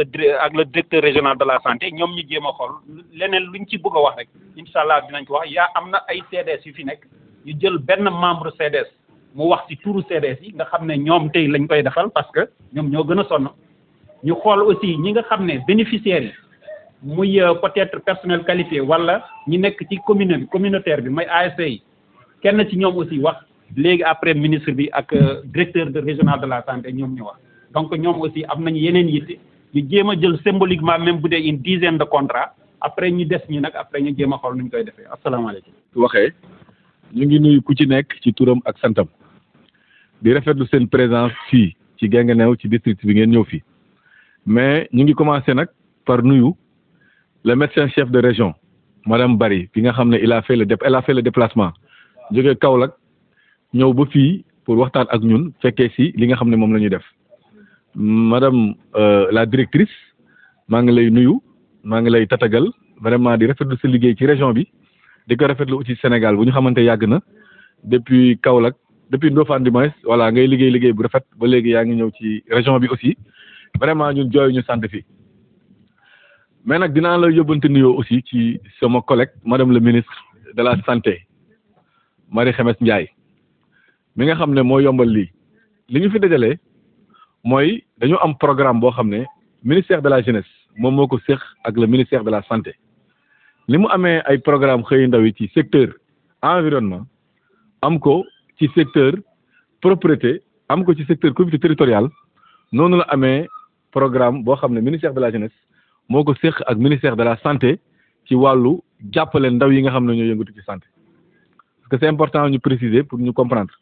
le dir- ak le directeur régional de la santé ñoom ñu jéem a xool leneen luñ ci bëgg a wax rek incha allah dinañ ko wax yaa am na ay CDS yu fi nekk ñu jël benn membre CDS mu wax ci turu CDS yi nga xam ne ñoom tey lañ koy defal parce que ñoom ñoo gën a sonn ñu xool aussi ñi nga xam ne bénéficiaires yi muy euh, peut-être personnel qualifié wala ñi nekk ci commune bi communautaire bi mooy ASC yi kenn ci ñoom aussi wax léegi après ministre bi ak euh, directeur de régional de la santé ñoom ñu wax donc ñoom aussi am nañu yeneen yitte ñu jéem a jël symboliquement même bu dee une dizaine de contrats après ñu des ñi nag après ñu jéem a xool nu ñu koy defee asalaamaaleykum. waxee ñu ngi nuyu ku ci nekk ci turam ak santam di rafetlu seen présence fii ci Guinguinéo ci district bi ngeen ñëw fii mais ñu ngi commencé nag par nuyu le médecin chef de région madame Bari bi nga xam ne il a fait le dé elle a fait le déplacement jóge Kaolack ñëw ba fii pour waxtaan ak ñun fekkee si li nga xam ne moom la ñuy def madame euh, la directrice maa ngi lay nuyu maa ngi lay tatagal vraiment di rafetlu sa liggéey ci région bi di ko rafetlu aussi Sénégal bu ñu xamante yàgg na depuis Kaolack depuis Ndofane du moins voilà ngay liggéey liggéey bu rafet ba léegi yaa ngi ñëw ci région bi aussi vraiment ñun jooy ñu sant fii mais nag dinaa la yóbbante nuyoo aussi ci sama collègue madame le ministre de la santé Marie Khemesse Ndiaye mi nga xam ne moo yombal lii li ñu fi dajalee mooy dañu am programme boo xam ne ministère de la jeunesse moom moo ko séq ak le ministère de la santé li mu amee ay programme xëy ndaw yi ci secteur environnement am ko ci secteur propriété am ko ci secteur comité territorial noonu la amee programme boo xam ne ministère de la jeunesse moo ko séq ak ministère de la santé ci wàllu jàppale ndaw yi nga xam ne ñoo yëngatu ci santé parce que c'est important ñu préciser pour ñu comprendre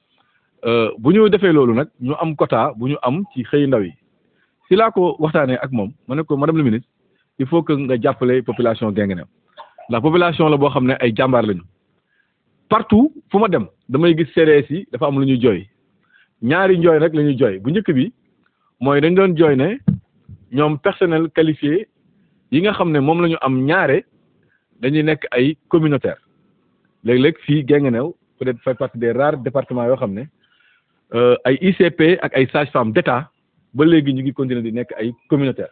bu ñu defee loolu nag ñu am quota bu ñu am ci xëy ndaw yi si laa ko waxtaanee ak moom ma ne ko madame le ministre il faut que nga jàppale population Guinguinéo ndax population la boo xam ne ay jàmbaar lañu partout fu ma dem damay gis CDS yi dafa am lu ñuy jooy ñaari njooy rek la ñuy jooy bu njëkk bi mooy dañ doon jooy ne ñoom personnel qualifié yi nga xam ne moom la ñu am ñaare dañuy nekk ay communautaire léeg-léeg fii Guinguinéo peut-être fait partie des rares départements yoo xam ne ay ICP ak ay sages-femmes d'État ba léegi ñu ngi continuer di nekk ay communautaire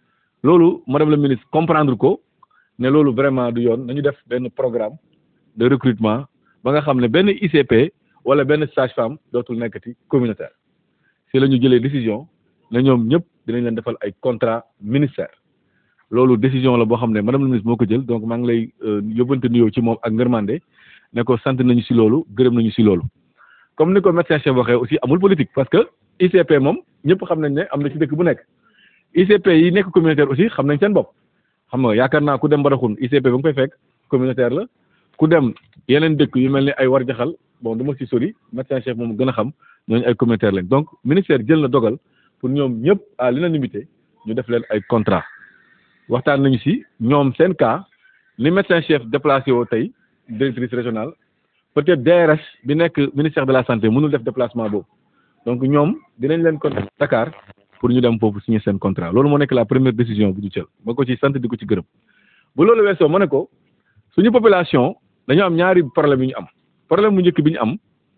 loolu madame la ministre comprendre ko ne loolu vraiment du yoon nañu def benn programme de recrutement ba nga xam ne benn ICP wala benn sage-femme dootul nekkati communautaire si la ñu jëlee décision ne ñoom ñëpp dinañ leen defal ay contrat ministère loolu décision la boo xam ne madame la ministre moo ko jël donc maa ngi lay yóbbante nuyoo ci moom ak ngërmande ne ko sant nañu si loolu gërëm nañu si loolu comme ni ko médecin chef waxee aussi amul politique parce que ICP moom ñëpp xam nañ ne am na ci dëkk bu nekk ICP yi nekk communautaire aussi xam nañ seen bopp xam nga yaakaar naa ku dem Badaxun ICP ba nga koy fekk communautaire la ku dem yeneen dëkk yu mel ni ay war jaxal bon du ma si sori médecin chef moom gën a xam ñooñu ay communautaire lañ donc ministère jël na dogal pour ñoom ñëpp à l'unanimité ñu def leen ay contrat waxtaan nañu si ñoom seen cas li médecin chef déplacé woo tey directrice régionale peut-être DRS bi nekk ministère de la santé mënul def déplacement boobu donc ñoom dinañ leen kon Dakar pour ñu dem foofu signer seen contrat loolu moo nekk la première décision bu ñu jël ma ko ci sant di ko ci gërëm bu loolu weesoo ma ne ko suñu population dañu am ñaari problème yu ñu am problème bu njëkk bi ñu am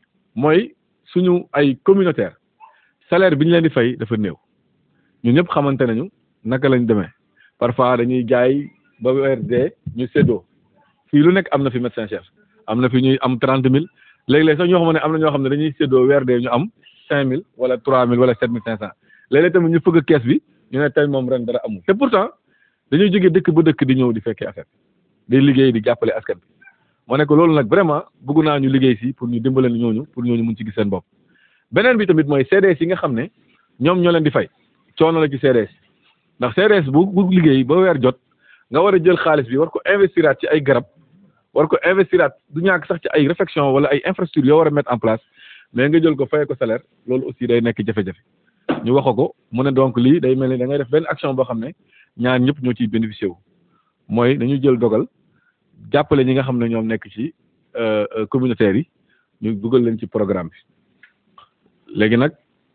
mooy suñu ay communautaire salaire bi ñu leen di fay dafa néew ñun ñëpp xamante nañu naka lañ demee parfois dañuy jaay ba weer dee ñu séddoo fii lu nekk am na fi médecin chef am na fi ñuy am trente mille léeg-léeg sax ñoo xam ne am na ñoo xam ne dañuy séddoo weer dee ñu am cinq mille wala trois mille wala sept mille cinq cent léeg-léeg tamit ñu fëgg kees bi ñu ne tey moom ren dara amul te pourtant dañuy jógee dëkk ba dëkk di ñëw di fekkee affaire di liggéey di jàppale askan bi moo nekk loolu nag vraiment bëgg naa ñu liggéey si pour ñu dimbale ñooñu pour ñooñu mun ci gis seen bopp beneen bi tamit mooy CDS yi nga xam ne ñoom ñoo leen di fay coono la ci CDS ndax CDS bu bu liggéey ba weer jot nga war a jël xaalis bi war ko investiraat ci ay garab war ko investiraat du ñàkk sax ci ay réflexion wala ay infrastructure yoo war a mettre en place mais nga jël ko fayee ko salaire loolu aussi day nekk jafe-jafe ñu wax ko mu ne donc lii day mel ni da ngay def benn action boo xam ne ñaar ñëpp ñoo ciy bénéficié wu mooy dañu jël dogal jàppale ñi nga xam ne ñoom nekk ci communautaires yi ñu dugal leen ci programme bi léegi nag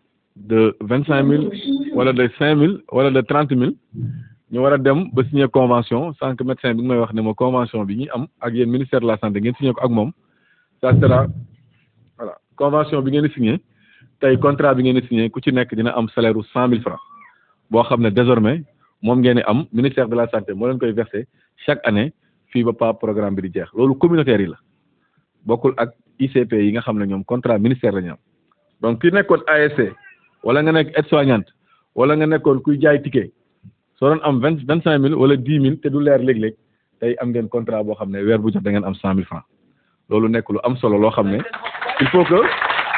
de vingt cinq mille wala de cinq mille wala de trente mille ñu war a dem ba signer convention sans que médecin bi nga may wax ne ma convention bi ñuy am ak yéen ministère de la santé ngeen signé ko ak moom ça sera voilà convention bi ngeen di signé tey contrat bi ngeen di signé ku ci nekk dina am salaire u cent mille francs boo xam ne désormais moom ngeen di am ministère de la santé moo leen koy versé chaque année fii ba pa programme bi di jeex loolu communautaire yi la bokkul ak ICP yi nga xam ne ñoom contrat ministère la ñu am donc ki nekkoon ASC wala nga nekk aide-soignante wala nga nekkoon kuy jaay ticket soo doon am vingt vingt cinq mille wala dix mille te du leer léeg-léeg tey am ngeen contrat boo xam ne weer bu jot da ngeen am cent mille francs loolu nekk lu am solo loo xam ne il faut que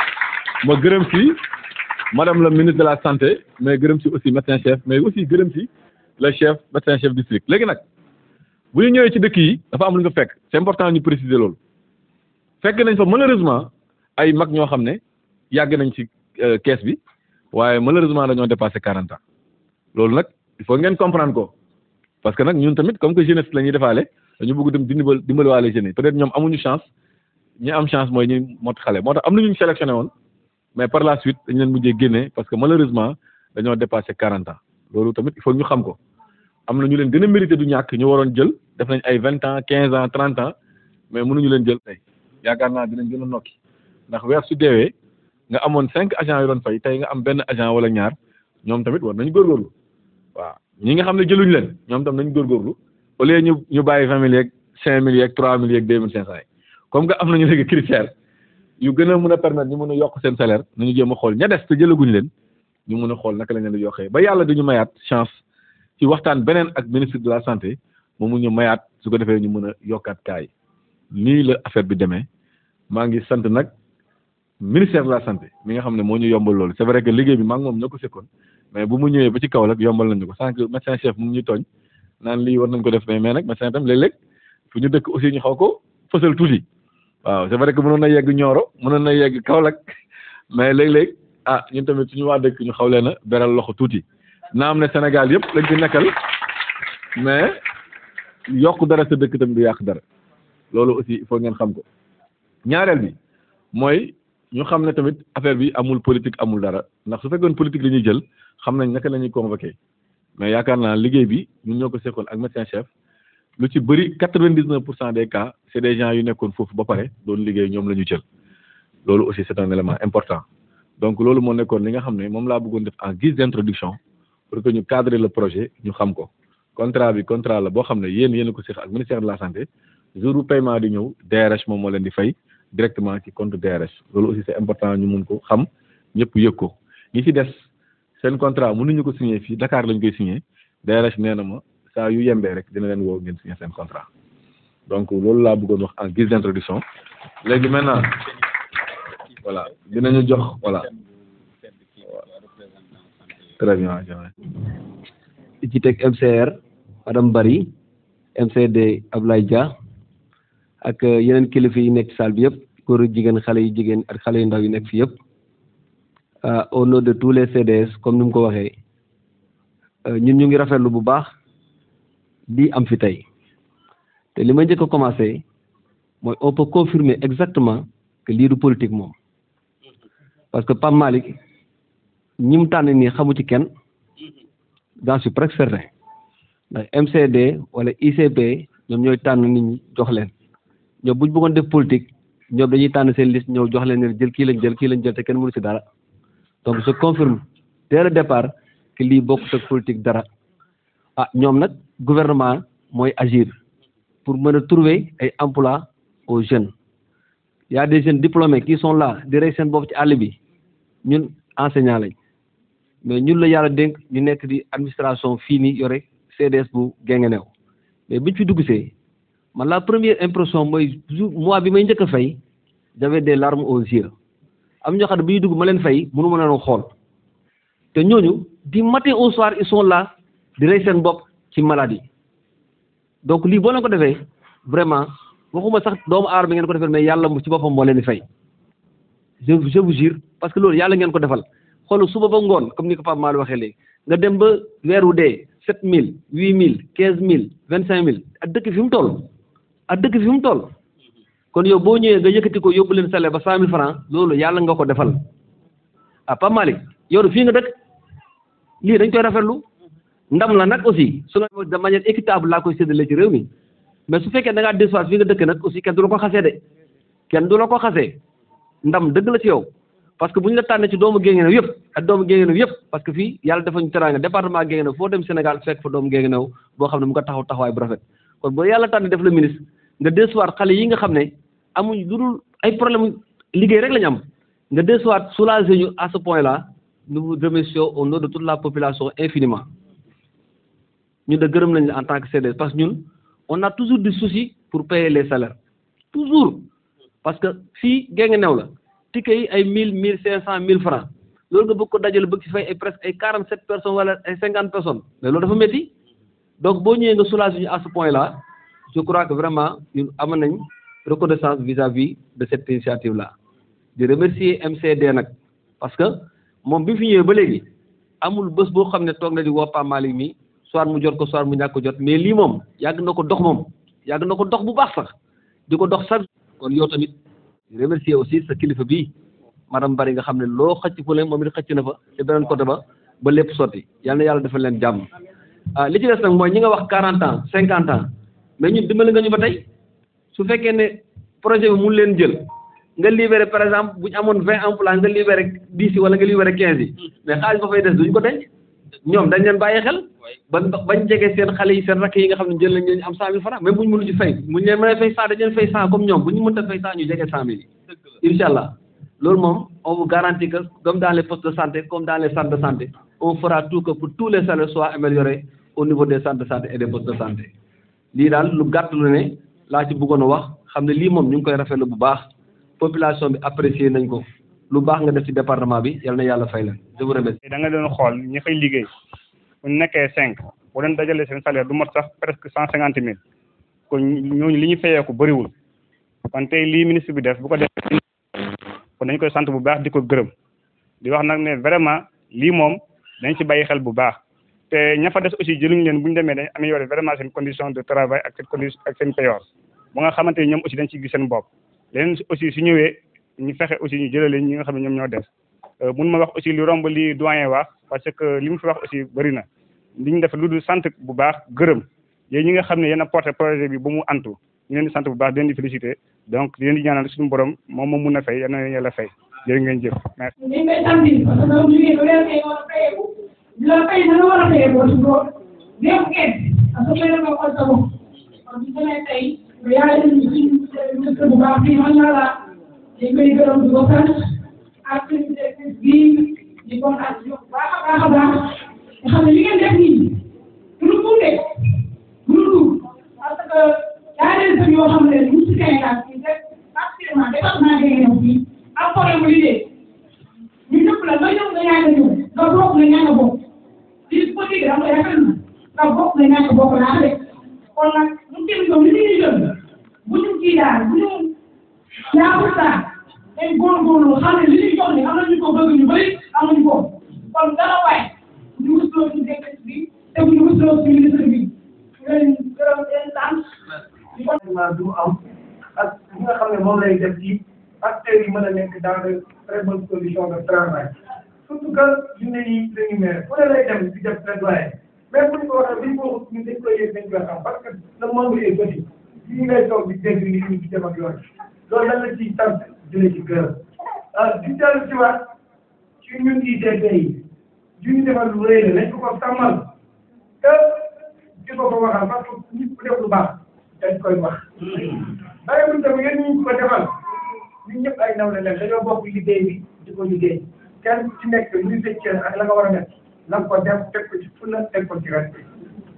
ma gërëm si madame la ministre de la santé mais gërëm si aussi médecin chef mais aussi gërëm si le chef médecin chef district léegi nag bu ñu ñëwee ci dëkk yi dafa am lu ñu fa fekk c'est important ñu préciser loolu fekk nañ fa malheureusement ay mag ñoo xam ne yàgg nañ ci kees bi waaye malheureusement dañoo dépassé quarante ans loolu nag il faut ngeen comprendre ko parce que nag ñun tamit comme que jeunesse la ñuy defaale dañu bëgg dem dimbal dimbaliwaale jeunes yi peut-être ñoom amuñu chance ñi am chance mooy ñi mot xale moo tax am na ñu sélectionné woon mais par la suite dañ leen mujjee génne parce que malheureusement dañoo dépassé quarante ans loolu tamit il faut ñu xam ko am na ñu leen gën a mérité du ñàkk ñu waroon jël def nañ ay vingt ans quinze ans trente ans mais mënuñu leen jël tey yaakaar naa dinañ gën a nokki ndax weer su deewee nga amoon cinq agents yu doon fay tey nga am benn agent wala ñaar ñoom tamit war nañu góorgóorlu waaw ñi nga xam ne jëluñ leen ñoom tam nañ góorgóorlu au lieu ñu ñu bàyyi vingt mille yeeg cinq mille yeeg trois mille yeeg deux mille cinq cent yi comme que am nañu léegi critère yu gën a mën a permettre ñu mën a yokk seen salaire nañu jéem a xool ña des te jëlaguñ leen ñu mën a xool naka lañ leen di yokkee ba yàlla duñu mayaat chance ci waxtaan beneen ak ministre de la santé moom mu ñu mayaat su ko defee ñu mën a yokkaat kaay nii la affaire bi demee maa ngi sant nag ministère de la santé mi nga xam ne moo ñu yombal loolu c'est vrai que liggéey bi maa ngi moom ñoo ko sekkoon mais bu mu ñëwee ba ci kaw rek yombal nañu ko sànq médecin chef mu ngi ñu tooñ naan lii war nañ ko def mais mais nag médecin tam léeg-léeg fu ñu dëkk aussi ñu xaw ko fësal tuuti waaw c'est vrai que mënoon na yegg Nioro mënoon na yegg Kaolack mais léeg-léeg ah ñun tamit suñu waa dëkk ñu xaw leen a beral loxo tuuti naam ne Sénégal yëpp lañ fi nekkal mais yokk dara sa dëkk tamit du yàq dara loolu aussi il faut ngeen xam ko ñaareel bi mooy ñu xam ne tamit affaire bi amul politique amul dara ndax su fekkoon politique la ñuy jël xam nañ naka la ñuy convoqué mais yaakaar naa liggéey bi ñun ñoo ko sekkoon ak médecin chef lu ci bëri quatre-vingt-dix-neuf pour cent des cas c'est des gens yu nekkoon foofu ba pare doon liggéey ñoom la ñu jël loolu aussi c'est un élément important donc loolu moo nekkoon li nga xam ne moom laa bëggoon def en guise d'introduction pour que ñu cadrer le projet ñu xam ko contrat bi contrat la boo xam ne yéen yéen a ko seq ak ministère de la santé jour bu paiement di ñëw DRH moom moo leen di fay directement ci compte DRH loolu aussi c'est important ñu mun ko xam ñëpp yëg ko ñi ci des seen contrat mënuñu ko signer fii Dakar lañ koy signer DRH nee na ma saa yu yembee rek dina leen woo ngeen signer seen contrat donc loolu laa bëggoon wax en guise d'introduction léegi maintenant voilà dinañu jox voilà très bien ci teg MCR madame Bari MCD Ablaye Dia ak yeneen kilifa yi nekk salle bi yëpp góor ak jigéen xale yu jigéen ak xale yu ndaw yi nekk fi yëpp au nom de tous les CDS comme ni mu ko waxee ñun ñu ngi rafetlu bu baax di am fi tey te li ma njëkk a commencé mooy on peut confirmer exactement que lii du politique moom parce que Pape Malick ñi mu tànn nii xamu ci kenn j'en suis presque certain ndax MCD wala ICP ñoom ñooy tànn nit ñi jox leen ñoom bu ñu bëggoon def politique ñoom dañuy tànn seen liste ñëw jox leen ne jël kii lañ jël kii lañ jël te kenn mënu ci dara donc je confirme dès le départ que lii bokkut ak politique dara ah ñoom nag gouvernement mooy agir pour mën a trouver ay emploi aux jeunes y a des jeunes diplômés qui sont là di rey seen bopp ci àll bi ñun enseignant lañ mais ñun la yàlla dénk ñu nekk di administration fii nii yore CDS bu Guinguinéo mais biñ fi dugg see man la première impression mooy jour mois bi may njëkk a fay j'avais des larmes aux yeux am ñoo xam ne bi ñu dugg ma leen fay mënu ma leen xool te ñooñu du matin au soir ils sont là di rey seen bopp ci maladie donc lii boo leen ko defee vraiment waxuma sax doomu aar bi ngeen ko defee mais yàlla mu ci boppam moo leen di fay je je vous jure parce que loolu yàlla ngeen ko defal xool suba ba ngoon comme ni ko Pape Malick waxee léegi nga dem ba weer wu dee sept mille huit mille quinze mille vingt cinq mille ak dëkk fi mu toll ak dëkk fi mu toll kon yow boo ñëwee nga yëkkati ko yóbbu leen salaire ba cent mille francs loolu yàlla nga ko defal ah Pape Malick yow fii nga dëkk lii dañ koy rafetlu ndam la nag aussi su la de manière équitable laa koy séddale ci réew mi mais su fekkee da ngaa déçoir fii nga dëkk nag aussi kenn du la ko xasee de kenn du la ko xasee ndam dëgg la ci yow parce que bu ñu la tànnee ci doomu Guinguinéo yëpp ak doomu Guinguinéo yëpp parce que fii yàlla dafa ñu teraanga département Guinguinéo foo dem Sénégal fekk fa doomu Guinguinéo boo xam ne mu nga taxaw taxawaay bu rafet kon boo yàlla tànn def la ministre nga desuwaat xale yi nga xam ne amuñ lu dul ay problème liggéey rek la ñu am nga desuwaat soulager ñu à ce point là nous vous remercions au nom de toute la population infiniment ñu de gërëm nañ la en tant que CDS parce que ñun on a toujours du souci pour payer les salaires toujours parce que fii Guinguinéo la ticket yi ay mille mille cinq cent mille francs loolu nga bëgg ko dajale bëgg ci fay ay presque ay quarante sept personnes wala ay cinquante personnes mais loolu dafa métti donc boo ñëwee nga soulager ñu à ce point là je crois que vraiment ñun am nañ reconnaissance vis-à-vis de cette initiative là di remercier MCD nag parce que moom bi fi ñëwee ba léegi amul bés boo xam ne toog na di woo Pape Malick mi soit mu jot ko soit mu ñàkk ko jot mais lii moom yàgg na ko dox moom yàgg na ko dox bu baax sax di ko dox sax kon yow tamit di remercier aussi sa kilifa bii madame Bari nga xam ne loo xëcc fu leen moom it xëcc na fa te beneen côté ba ba lépp sotti yal na yàlla defal leen jàmm ah li ci des nag mooy ñi nga wax quarante ans cinquante ans mais ñun dimbali nga ñu ba tey su fekkee ne projet bi mun leen jël nga libéré par exemple bu ñu amoon vingt emplois nga libéré dix yi wala nga libéré quinze yi mais xaalis ba fay des duñ ko denc ñoom dañ leen bàyyi xel ba bañ jege seen xale yi seen rakk yi nga xam ne jël nañ leen am cent mille francs même bu ñu mënu ci fay bu ñu leen mënee fay cent dañ leen fay cent comme ñoom bu ñu mënta fay cent ñu jege cent mille yi incha allah loolu moom on vous garantit que comme dans les postes de santé comme dans les centres de santé on fera tout que pour tous les salaires soient améliorés au niveau des centres de santé et des postes de santé lii daal lu gàtt lu ne laa ci bëggoon a wax xam ne lii moom ñu ngi koy rafetlu bu baax population bi apprécier nañ ko lu baax nga def ci département bi yal na yàlla fay leen je vous remercie. da nga doon xool ñi fay liggéey bu ñu nekkee cinq boo leen dajalee seen salaire du mot sax presque cent cinquante mille kon ñooñu li ñu fayeeku bëriwul kon tey lii ministre bi def bu ko def kon dañ koy sant bu baax di ko gërëm di wax nag ne vraiment lii moom dañ ci bàyyi xel bu baax te ña fa des aussi jëluñu leen bu ñu demee dañ améliorer vraiment seen condition de travail ak seen condition ak seen payoor ba nga xamante ni ñoom aussi dañ ci gis seen bopp leneen aussi su ñëwee ñu fexe aussi ñu jëlale ñi nga xam ne ñoom ñoo des mun ma wax aussi lu romb li doyen wax parce que li mu fi wax aussi bëri na li ñu def lu dul sant bu baax gërëm yéen ñi nga xam ne yéen a porté projet bi ba mu antu ñu leen di sant bu baax di leen di félicité donc di leen di ñaanal suñu borom moom moom mun na fay yal na leen yàlla fay jërë ngeen jëf merci. ñu ngi koy sant parce que ñoom liggéey ba weer kay war a fayeeku ñu la fay na nga war a fayeeku su ko démb kenn parce que benn ko xool sa bopp kon bu demee tey yaa ngi leen di ministre bu baax fii macha allah dañ koy gërëm di ko sant ak service bii di ko ak bu baax a baax a baax nga xam ne li ngeen def nii du lu tuute du lu tuut parce que yaa leen sën yoo xam ne ñu ci Sénégal fii rek actuellement département Guinguinéo fii am problème mu liggéey ñu ñëpp la nga ñëw nga ñaan a ñëw nga bokk nga ñaan a bokk lii politique da nga rafet na nga bokk nga ñaan a bokk laa de kon nag ñu tamit ñoom li ñuy jël bu ñu kii daal bu ñu ñaaxul daal dañ góorgóorlu xam ne li ñuy jox ni am nañu ko bëgg ñu bëri amuñu ko kon dara waay ñu musloo ci dëkk bi te bu ñu musloo ci ministre bi leen gërëm leen sant vraiment du am ak li nga xam ne moom lay def ci acteurs yi mën a nekk dans de très bonnes conditions de travail surtout que junne yi dañu mere fu ne lay dem di def plaidoyer mais bu ñu ko waxee bu ñu ko waxut ñu dañ koy yëg dañ koy xam parce que le monde est petit yi ngay toog di dégg nit ñi di dem ak yoon loolu dañ la ciy sant di la ci gërëm ah di dellu ci waat ci ñun ICP yi du ñu defal lu rëy la nañ ko ko sàmmal te di ko ko waxal parce que nit ku def lu baax dañ koy wax bàyyi buñ tamit yéen ñu ko defal ñun ñëpp ay nawle leen dañoo bokk liggéey bi di ko liggéey kenn ci nekk lu sa cër ak la nga war a def na nga ko def teg ko ci fulla teg ko ci respect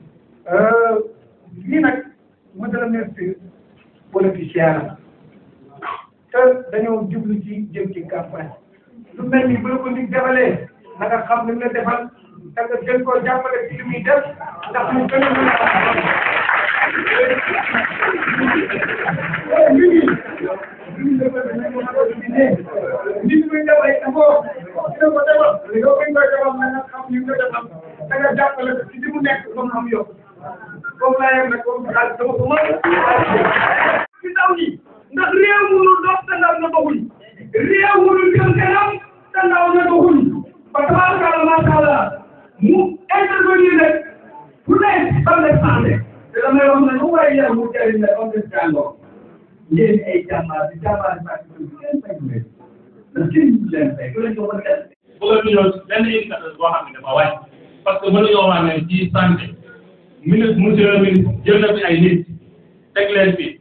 lii nag monsieur le ministre politicien la te dañoo jublu ci jëm ci campagne lu mel ni bu la ko nit defalee na nga xam li mu la defal te nga gën koo jàppale ci li muy def ndax mu gën a mën a nit ñi muy def ay effort dina ko defal yow mi koy defal na nga xam li nga defal da nga jàppale ko ci li mu nekk ba mu am yokk comme laa yem nag comme xaalis dama ko mën ci ndaw ñi ndax réew mënul dox te ndaw na doxuñ réew mënul jëm kanam te ndaw na doxuñ ba tabaarkalla macha allah mu intervenir rek pour les ban les santé te damay wax ne lu may yar mu jëriñ la comme des jàngoo yéen ay jàmbaar di jàmbaar di fàttali ko kenn bañ leen ndax kenn du leen fay ku leen ko mën a def bëgg nañoo benn indicateur boo xam ne dafa wàcc parce que mënuñoo wax ne ci santé ministre monsieur le ministre jël na fi ay nit teg leen fi